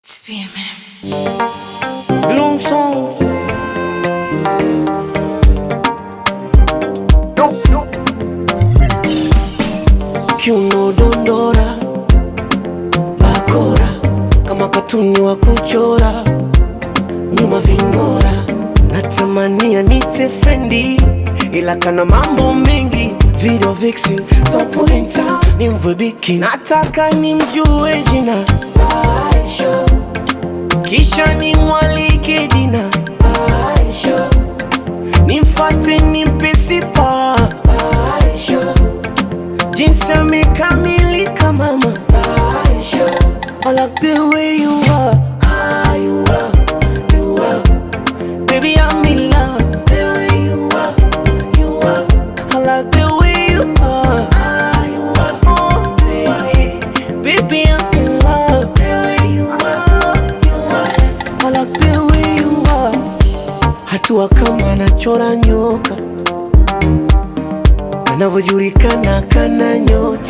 To be a man. Long song. Kiuno dondora, bakora kama katuni wa kuchora, nyuma ving'ora, natamania nite frendi, ila kana mambo mengi, video vixen, top in town, ni mvwebiki, nataka nimjue jina Aisha, kisha nimwalike dina Aisha, nimfate nimpe sifa Aisha, jinsi amekamilika mama Aisha, I like the way you are, ah, you are, you are, baby I'm in love, the way you are, you are, I like the way you are, ah, you are, oh baby, baby I'm in love, the way you are, you are, I like the way you are, hatua kama anachora nyoka anavyojulikana kana nyota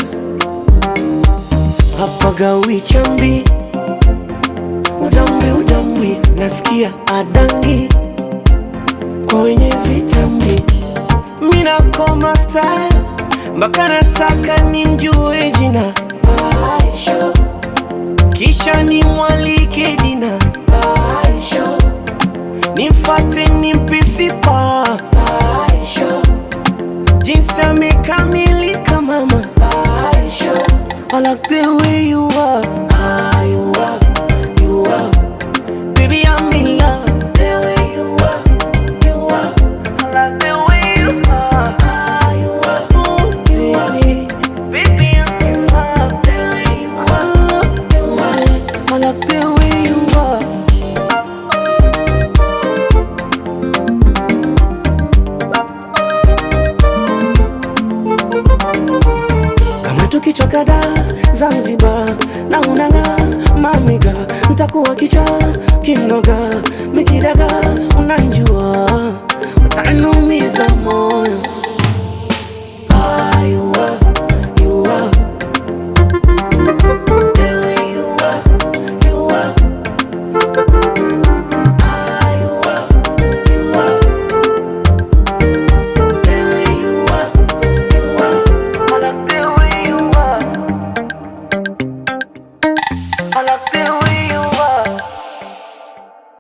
hapagawi chambi udambi udambi nasikia adangi kwa wenye vitambi minakoma style mpaka nataka nimjue jina Aisha kisha nimwalike dina Aisha nimfate nimpe sifa Aisha jinsi amekamilika mama Aisha I like the way you are ah, you are, you are Baby I'm in love the way you are, you are I like the way you are ah, you are, oh baby Baby I'm in love the way you are, you are I like the way you are kama tukichoka da Zanzibar na unanga mamiga mtakuwa kicha kinoga mikidaga unanjua utanumiza moyo